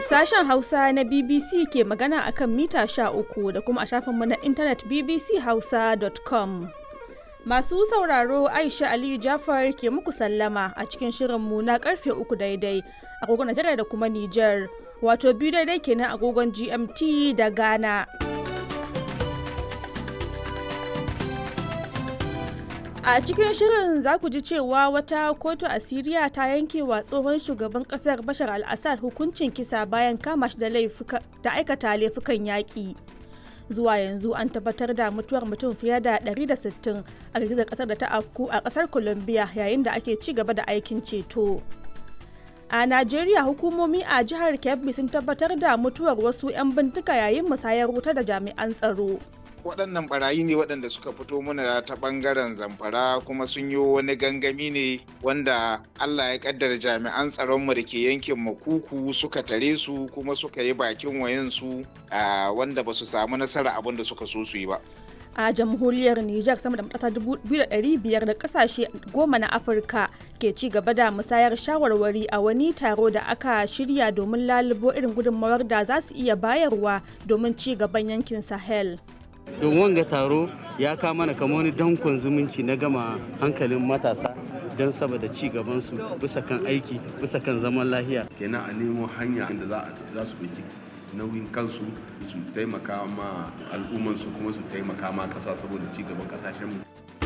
Sashen Hausa na BBC ke magana akan mita 13 da kuma a shafinmu na intanet bbchausa.com. Masu sauraro Aisha Aliyu Jafar ke muku sallama a cikin shirinmu na karfe uku daidai agogon Najeriya da kuma Nijar, wato biyu daidai kenan agogon GMT da Ghana. A cikin shirin za ku ji cewa wata kotu a Siriya ta yanke wa tsohon shugaban kasar Bashar al-Assad hukuncin kisa bayan kama shi da aikata laifukan yaƙi. Zuwa yanzu an tabbatar da mutuwar mutum fiye da 160 a girgizar kasar da ta afku a kasar Colombia yayin da ake ci gaba da aikin ceto. A Najeriya hukumomi a jihar Kebbi sun tabbatar da mutuwar wasu 'yan bindiga yayin musayar wuta da jami'an tsaro. waɗannan barayi ne waɗanda suka fito mana ta ɓangaren zamfara kuma sun yi wani gangami ne wanda allah ya kaddara jami'an tsaronmu da ke yankin makuku suka tare su kuma suka yi bakin wayansu wanda ba su samu nasara abin da suka so su yi ba a jamhuriyar Nijar sama da matasa 2,500 da kasashe goma na Afirka ke ci gaba da musayar shawarwari a wani taro da aka shirya domin lalubo irin gudunmawar da za su iya bayarwa domin ci gaban yankin Sahel. don wanga taro ya kama mana kama wani dankon zumunci na gama hankalin matasa don saboda ci gabansu bisa kan aiki bisa kan zaman lahiya kenan a nemo hanya inda za su ɗauki nauyin kansu su taimaka ma al'ummansu kuma su taimaka ma ƙasa saboda ci gaban ƙasashenmu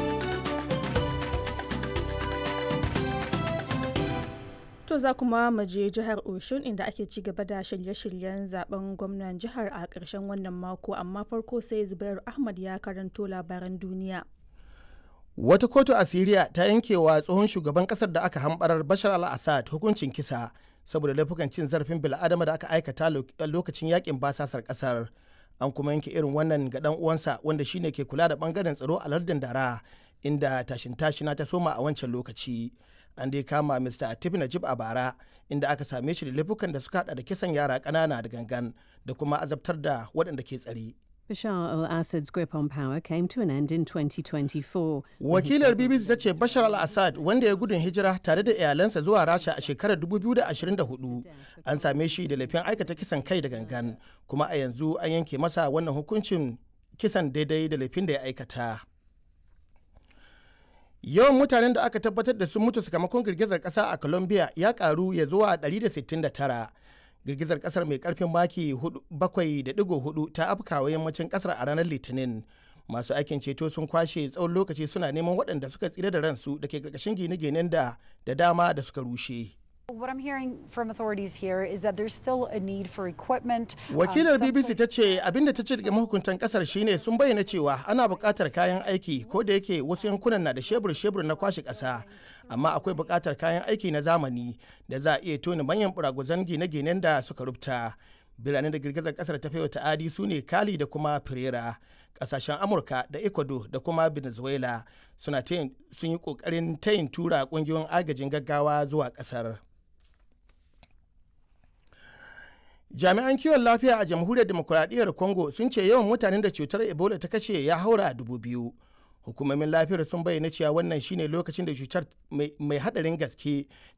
To za kuma mu je jihar Oshun inda ake ci gaba da shirye-shiryen zaben gwamnan jihar a ƙarshen wannan mako amma farko sai Zubair Ahmad ya karanto labaran duniya. Wata kotu a Siriya ta yankewa tsohon shugaban kasar da aka hambarar Bashar al-Assad hukuncin kisa saboda laifukan cin zarafin bil'adama da aka aikata lokacin yakin basasar kasar. An kuma yanke irin wannan ga dan uwansa wanda shine ke kula da bangaren tsaro a lardin Dara inda tashin tashina ta soma a wancan lokaci. an dai kama mr atif najib a bara inda aka same shi da laifukan da suka hada da kisan yara kanana da gangan da kuma azabtar da waɗanda ke tsare. Bashar al-Assad's grip on power came to an end in 2024. Wakilar BBC ta ce Bashar al-Assad wanda ya gudun hijira tare da iyalansa zuwa Rasha a shekarar 2024 an same shi da laifin aikata kisan kai da gangan kuma a yanzu an yanke masa wannan hukuncin kisan daidai da laifin da ya aikata. yawan mutanen da aka tabbatar da sun mutu sakamakon girgizar kasa a colombia ya karu ya zuwa 169 girgizar kasar mai karfin maki 7.4 ta afkawa yammacin kasar a ranar litinin masu aikin ceto sun kwashe tsawon lokaci suna neman waɗanda suka tsira da ransu da ke karkashin gine-ginen da da dama da suka rushe What I'm hearing from authorities here is that there's still a need for equipment. Wakilar BBC ta ce abinda ta ce daga mahukuntan kasar shine sun bayyana cewa ana buƙatar kayan aiki ko da yake wasu yankunan na da shebur-shebur na kwashe ƙasa amma akwai buƙatar kayan aiki na zamani da za a iya tona manyan buraguzan gine-ginen da suka rubta. Biranen da girgizar kasar ta wa ta'adi su ne Kali da kuma Pereira. Kasashen Amurka da Ecuador da kuma Venezuela suna sun yi ƙoƙarin tayin tura ƙungiyoyin agajin gaggawa zuwa ƙasar. jami'an kiwon lafiya a jamhuriyar demokuraɗiyyar congo sun ce yawan mutanen da cutar ebola ta kashe ya haura dubu biyu hukumomin lafiyar sun bayyana cewa wannan shine lokacin da cutar mai hadarin gaske